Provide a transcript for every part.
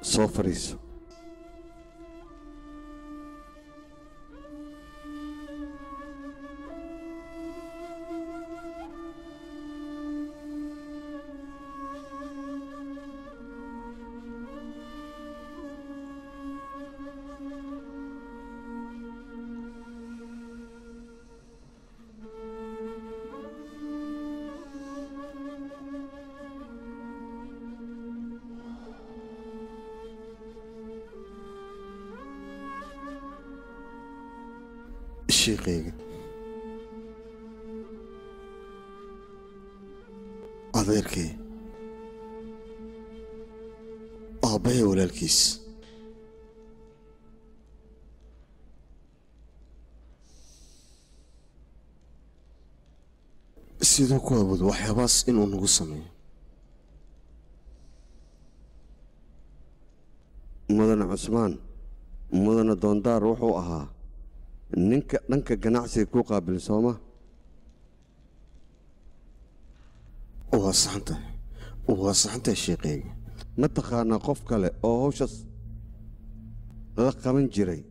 soo fadhiiso sheekayga adeerkay aabbahee walaalkiis siduu ku awoodo waxyaabahaas inuu nagu sameeyo mudane cusmaan mudane doondaar wuxuu ahaa ninka dhanka ganacsiga ku qaabil sooma waa saxantahay waa saxantahay sheekayga ma taqaanaa qof kale oo hawshaas la qaban jiray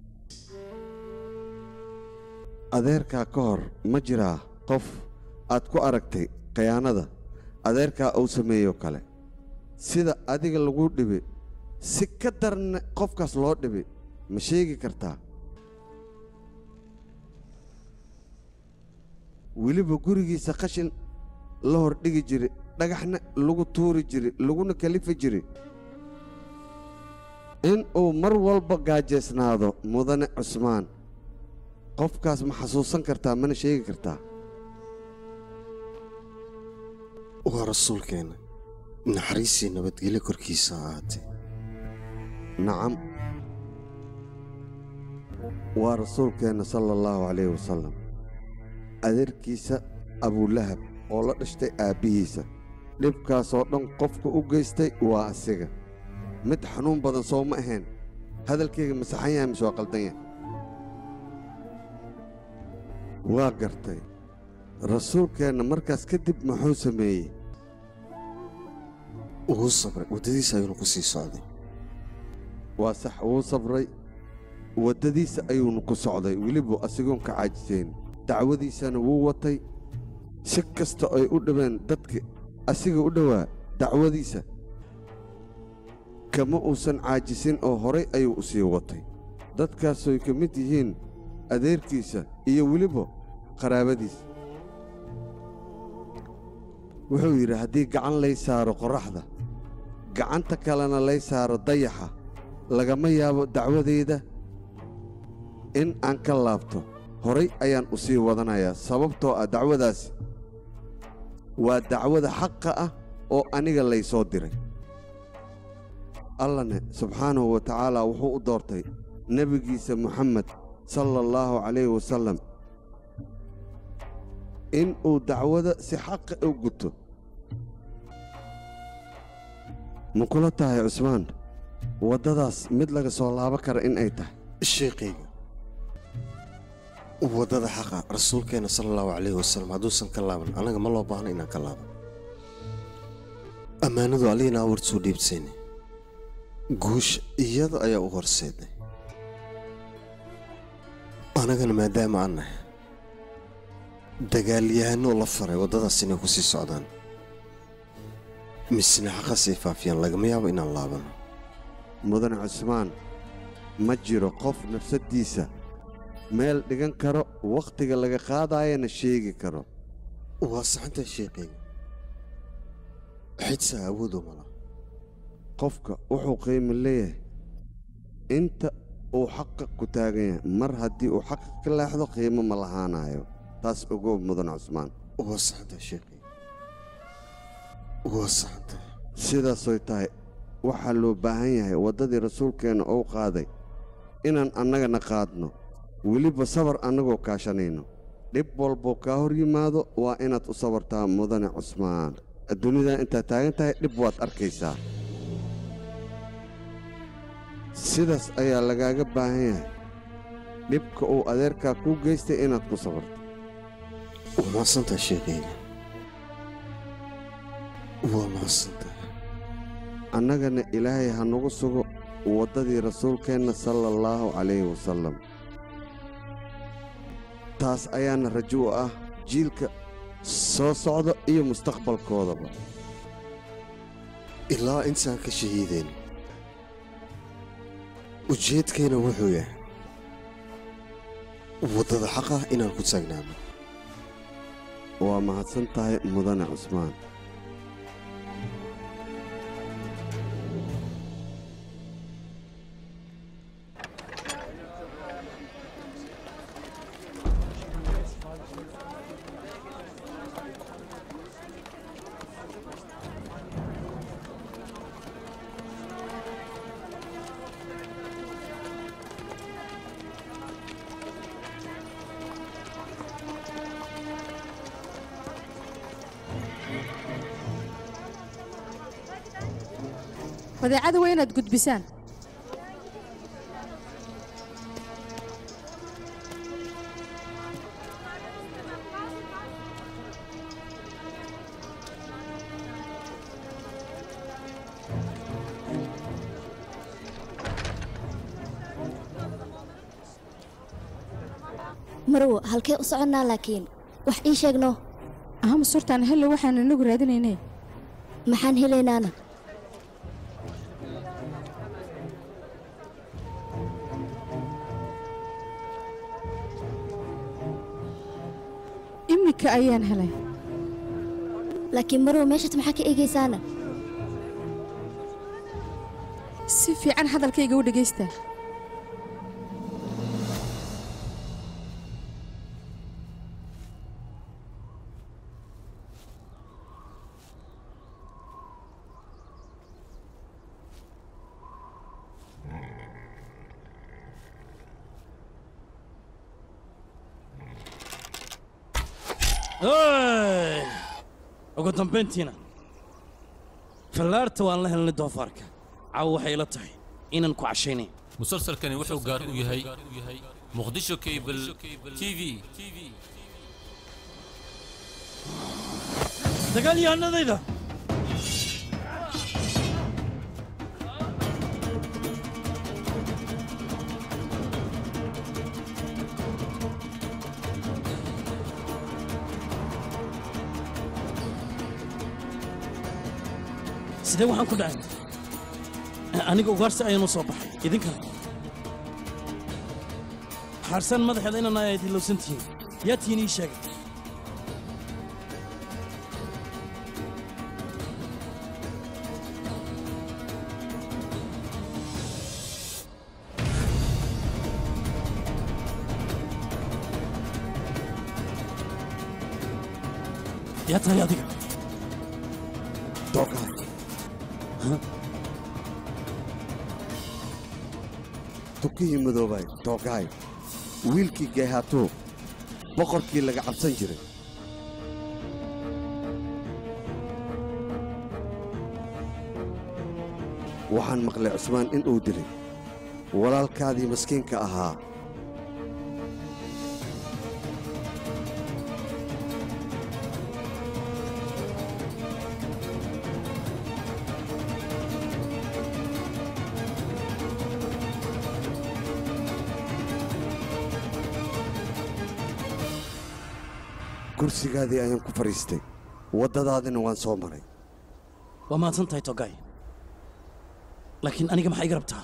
adeerkaa ka hor ma jiraa qof aad ku aragtay khayaanada adeerkaa uu sameeyo kale sida adiga lagu dhibi si ka darna qofkaas loo dhibi ma sheegi kartaa weliba gurigiisa qashin la hordhigi jiri dhagaxna lagu tuuri jiri laguna kalifi jiri in uu mar walba gaajaysnaado mudane cusmaan qofkaas ma xasuusan kartaa mana sheegi kartaa waa rasuulkeenna naxariisii nabadgelyo korkiisa ha ahaatee nacam waa rasuulkeenna sala allahu calayhi wasalam adeerkiisa abulahab oo la dhashtay aabbihiisa dhibkaasoo dhan qofka u geystay waa asiga mid xanuun badan soo ma ahayn hadalkayga masaxan yahay mise waa qaldan yahay waa gartay rasuulkeenna markaas kadib muxuu sameeyey wuu sabray waddadiisa ayuuna ku sii socday waa sax wuu sabray waddadiisa ayuunu ku socday weliba asigoon ka caajisayn dacwadiisana wuu watay si kasta ay u dhibeen dadka asiga u dhowaa dacwadiisa kama uusan caajisin oo horay ayuu u sii watay dadkaasoy ka mid yihiin adeerkiisa iyo weliba qaraabadiisa wuxuu yidhi haddii gacan lay saaro qorraxda gacanta kalena lay saaro dayaxa lagama yaabo dacwadayda in aan ka laabto horay ayaan u sii wadanayaa sababtoo ah dacwadaasi waa dacwada xaqa ah oo aniga lay soo diray allane subxaanahu wa tacaala wuxuu u doortay nebigiisa moxamed sala allaahu calayhi wasallam in uu dacwada si xaqa u guto ma kula tahay cusmaan waddadaas mid laga soo laabo kara in ay tahay sheekayga waddada xaqa rasuulkeenna sala allahu calayhi wasalam hadduusan ka laaban annaga ma loo baahno inaan ka laaban ammaanadu alliina awart soo dhiibsayne guusha iyada ayaa u horseednay annagana maadaama aan nahay dagaalyahanoo la faray waddadaas inay ku sii socdaan misna xaqa sii faafiyaan lagama yaabo inaan laabano mudane cusmaan ma jiro qof nafsaddiisa meel dhigan karo wakhtiga laga qaadaayana sheegi karo waa saxantaa sheekayga xidsaa awoodoo mala qofka wuxuu qiimo leeyahay inta uu xaqa ku taagan yahay mar haddii uu xaqa ka leexdo qiimo ma lahaanayo taas ogow mudane cusmaan waa saxantaa sheekayga waa saxantaa sidaasoy tahay waxaa loo baahan yahay waddadii rasuulkeenna ou qaaday inaan annagana qaadno weliba sabar annagoo kaashanayno dhib walboo kaa hor yimaado waa inaad u sabartaa mudane cusmaan adduunyadan intaad taagan tahay dhib waad arkaysaa sidaas ayaa lagaaga baahan yahay dhibka uu adeerkaa kuu geystay inaad ku sabarto waa mahadsantaa sheekayga waa mahadsantaa annagana ilaahay ha nagu sugo waddadii rasuulkeenna sala allaahu calayhi wasallam taas ayaana rajo u ah jiilka soo socda iyo mustaqbalkoodaba ilaa intaan ka shahiideen ujeedkayna wuxuu yahay waddada xaqah inaan ku taagnaano waa mahadsan tahay mudane cusmaan badeecada waa inaad gudbisaan marwo halkee u soconnaa laakiin wax ii sheegno ahama surtaan hello waxaan inagu raadinaynay maxaan helaynaana iminka ayaan helay laakiin marwo meeshaad maxaa ka eegaysaana si fiican hadalkayga u dhegaysta Hey! ugu dambayntiina fallaarta waan la helnay doofaarka caawa waxay ila tahay inaan ku cashaynay musalsalkani wuxuu gaar u yahay muqdisho cable t v dagaalyahanadayda sidee waxaan ku dhacay aniga ugaarsi ayaan u soo baxay idinkana xaarsaan madaxeeda inaan ayaad hilowsan tihiin yaa tihiin ii sheegay yaa tahay adiga doogaay tukihii madoobay doogaay wiilkii geehaatuu boqorkii laga cabsan jiray waxaan maqlay cusmaan in uu dilay walaalkaadii maskiinka ahaa kursigaadii ayaan ku fadhiistay waddadaadina waan soo maray waa mahadsan tahay togaay laakiin aniga maxaa iga rabtaa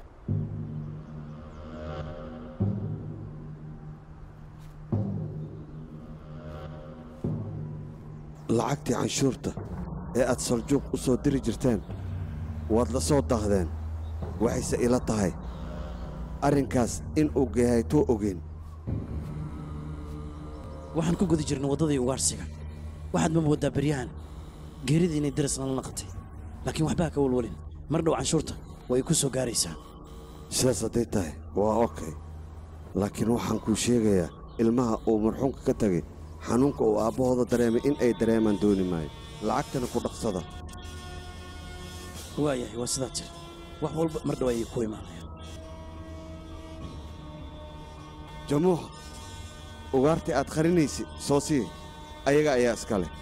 lacagtii canshuurta ee aad saljuuq u soo diri jirteen waad la soo daahdeen waxayse ila tahay arrinkaas in uu geehaytuu ogeyn waxaan ku guda jirnay waddadii ugaarsiga waxaad ma mooddaa beryahan geeridii inay daras nala naqatay laakiin waxbaa ka walwalin mar dhow canshuurta way ku soo gaaraysaa sidaas hadday tahay waa okay laakiin waxaan kuu sheegayaa ilmaha uu marxuumka ka tegay xanuunka uu aabbahooda dareemay in ay dareemaan dooni maayo lacagtana ku dhaqsada waayahay waa sidaa jir wax walba mar dhow ayay ku imaanayaan jamuuxa ugaartii aad qarinaysid soo sii ayaga ayaa iska leh